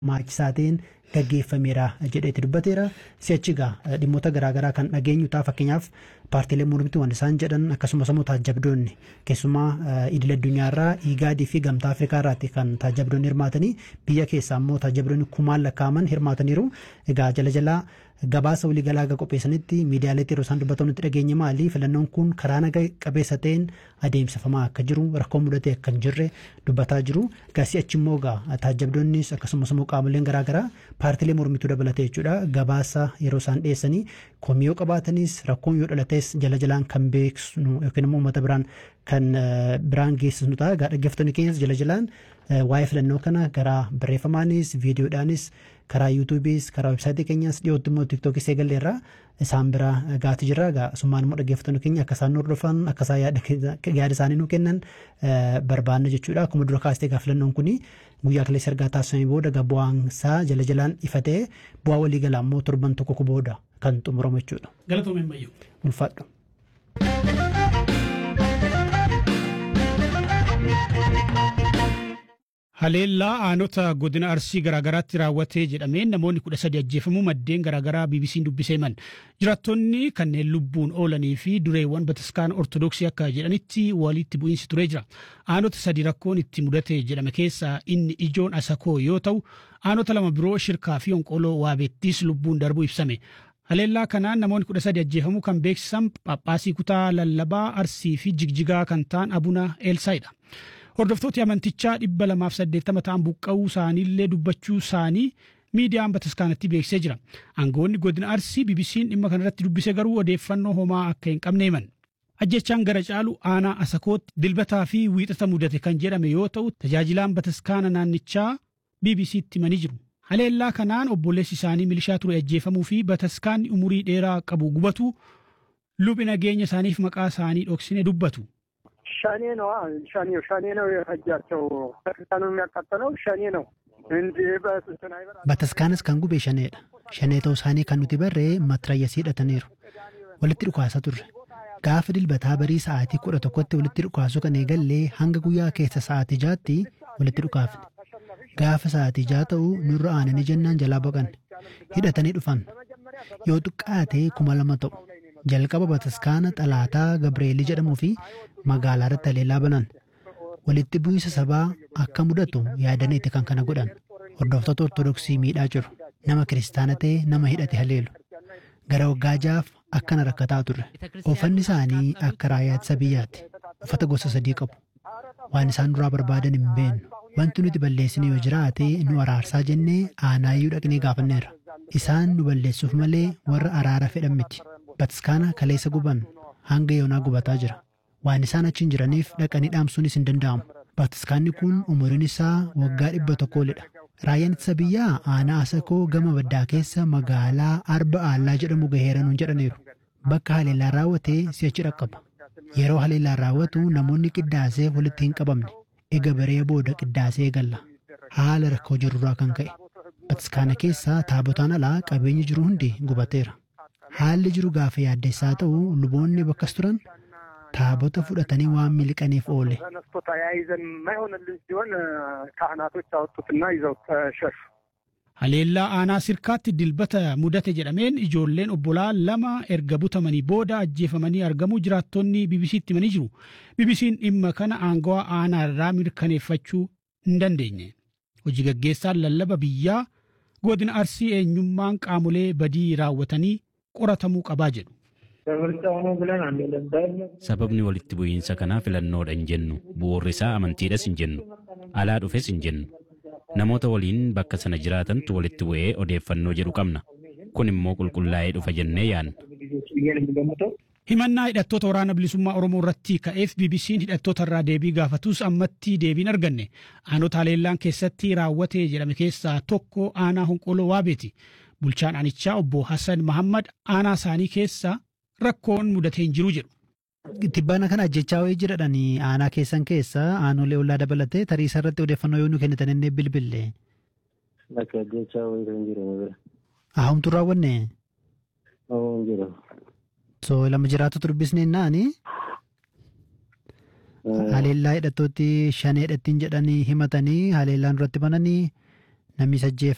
maachisaa ta'een gaggeeffameera jedheeti dubbateera. Si'achi egaa dhimmoota garaagaraa kan dhageenyu ta'a fakkeenyaaf paartiilee mormituu waan isaan jedhan akkasumas immoo taajabdoonni keessumaa idil addunyaarraa iigaadii fi gamtaa afrikaa irraatti kan taajabdoonni hirmaatanii biyya keessaa immoo taajabdoonni kumaan lakkaa'aman hirmaataniiru. Egaa jala jalaa gabaasa waliigalaa aga qopheessanitti miidiyaaleetti yeroo isaan dubbatamutti dhageenye maali filannoon kun karaa naga qabeessa ta'een adeemsifamaa akka jiru rakkoo mudatee akka hin jirre dubbataa jiru gaasii achi immoo egaa taajabdoonnis akkasumas immoo qaamoleen garaagaraa paartiilee mormituu dabalatee jechuudha gabaasa yeroo isaan dhiyeessanii komii yoo qabaatanis rakkoon yoo dhalates jala jalaan kan beeksisnu yookiin immoo uummata biraan kan biraan geessisnu ta'a egaa dhaggeeffattoonni keenyas jala jalaan waa'ee filannoo kana karaa barreeffamaanis viidiyoodhaanis karaa yuutuubiis karaa websaayitii keenyas dhiyootti immoo tiiktookis eegalleerra isaan bira gaati jirra egaa summaan immoo dhaggeeffattoonni keenya akka isaan hordofan akka isaan yaada isaanii nu kennan barbaanna jechuudha akkuma dura kaastee egaa filannoon kuni guyyaa kaleessa ergaa taasifamee booda egaa bu'aan isaa jala jalaan ifa ta'ee bu'aa waliigalaa immoo torban tokko booda kan xumuramu jechuudha. Galatoomeen bayyuu. Ulfaadhu. Haleellaa aanota godina arsii garaagaraatti raawwatee jedhameen namoonni kudha sadi ajjeefamuu maddeen garaagaraa BBC'n dubbisee himan. Jiraattonni kanneen lubbuun oolanii fi dureewwan bataskaana ortodoksii akka jedhanitti walitti bu'iinsi turee jira. Aanota sadi rakkoon itti mudate jedhame keessaa inni ijoon asakoo yoo ta'u aanota lama biroo shirkaa fi onqoloo waabeettis lubbuun darbuu ibsame. Haleellaa kanaan namoonni kudha sadi ajjeefamuu kan beeksisan Phaaphaasii kutaa lallabaa arsii fi jigjigaa kan ta'an Abuna Eelsaayidha. Hordoftooti amantichaa dhibba lamaaf saddeettama ta'an buqqa'uu isaaniillee dubbachuu isaanii miidiyaan bataskaanatti beeksisee jira. Aangoonni godina Arsii BBC'n dhimma kanarratti dubbise garuu odeeffannoo homaa akka hin qabne himan. Ajjechaan gara caalu aanaa asakootti dilbataa fi wiixata mudate kan jedhame yoo ta'u tajaajilaan bataskaana naannichaa BBC'tti himanii jiru. Haleellaa kanaan obboleessi isaanii milishaa ture ajjeefamuu fi bataskaanni umurii dheeraa qabu gubatu lubi nageenya isaaniif maqaa isaanii dhoksine dubbatu. ሸኔ ነው ሸኔ ሸኔ ነው የፈጃቸው ቤተክርስቲያኑ የሚያቃጠለው ሸኔ ነው እንጂ በስንትን አይበራ Bataskaanas kan gube shaneedha. Shanee ta'uu isaanii kan nuti barree matrayyasii hidhataniiru. Walitti dhukaasa turre. Gaafa dilbataa barii sa'aatii kudha tokkotti walitti dhukaasuu kan eegallee hanga guyyaa keessa sa'aatii jaatti walitti dhukaafne. Gaafa sa'aatii jaa ta'u nurra aananii jennaan jalaa baqanne. Hidhatanii dhufan. Yoo xiqqaate kuma lama ta'u. Jalqaba bataskaana xalaataa Gabreelii jedhamuu fi magaalaa irratti haleellaa banan. Walitti bu'iinsa sabaa akka mudatu yaadaniiti kan kana godhan. Hordoftoota Ortodoksii miidhaa jiru. Nama kiristaana ta'e nama hidhate haleelu. Gara waggaa jaaf akkana rakkataa turre. Uffanni isaanii akka raayyaa ittisa biyyaati. Uffata gosa sadii qabu. Waan isaan duraa barbaadan hin beeknu. Wanti nuti balleessine yoo jiraate nu araarsaa jennee aanaayyuu dhaqnee gaafanneerra. Isaan nu balleessuuf malee warra araara fedhan miti. Bataskaana kaleessa guban hanga yoonaa gubataa jira. Waan isaan achiin jiraniif dhaqanii dhaamsuunis hin danda'amu. Bataskaanni kun umuriin isaa waggaa dhibba tokkoolidha. Raayyaan ittisa biyyaa aanaa asakoo gama baddaa keessa magaalaa Arba Aallaa jedhamu gaheera nuun jedhaniiru. Bakka haleellaan raawwatee si'achi dhaqqaba. Yeroo haleellaan raawwatu namoonni qiddaaseef walitti hin qabamne. Ega baree booda qiddaasee galla. Haala rakkoo jirurraa kan ka'e. Bataskaana keessaa taabotaan alaa qabeenyi jiru hundi gubateera. Haalli jiru gaafa yaaddessaa ta'u luboonni bakkas turan taabota fudhatanii waan miliqaniif oole. ተነስቶ ተያይዘን የማይሆንልን ሲሆን ካህናቶች አወጡትና ይዘው ተሸሹ። Haleellaa aanaa sirkaatti dilbata mudate jedhameen ijoolleen obbolaa lama erga butamanii booda ajjeefamanii argamuu jiraattonni BBC'tti himanii jiru. BBC'n dhimma kana aangawaa aanaa irraa mirkaneeffachuu hin dandeenye. Hojii gaggeessaan lallaba biyyaa godina arsii eenyummaan qaamolee badii raawwatanii qoratamuu qabaa jedhu. Sababni walitti bu'iinsa kanaa filannoodha hin jennu. Bu'uurri isaa amantiidhas hin jennu. Alaa dhufes hin jennu. Namoota waliin bakka sana jiraatantu walitti bu'ee odeeffannoo jedhu qabna. Kun immoo qulqullaa'ee dhufa jennee yaadna. Himannaa hidhattoota waraana bilisummaa Oromoo irratti ka'eef BBC'n hidhattoota irraa deebii gaafatus ammatti deebiin arganne. Aanota haleellaan keessatti raawwate jedhame keessaa tokko aanaa honqoloo waabeeti. Bulchaan aanichaa obbo Hassan Mahammad aanaa isaanii keessa rakkoon mudatee hin jiru jedhu. Tibbaana kana ajjechaa wayii jiradhanii aanaa keessan keessa aanolee ollaa dabalatee tariisa irratti odeeffannoo yoo nu kennitan inni bilbille. Bakka ajjechaa wayii kan jiru bira. Ahumtu raawwanne. Oo hin jiru. So lama jiraatu dubbisnee naani. Haleellaa hidhattootti shan hidhattiin jedhanii himatanii haleellaan duratti bananii namni ajjeefame.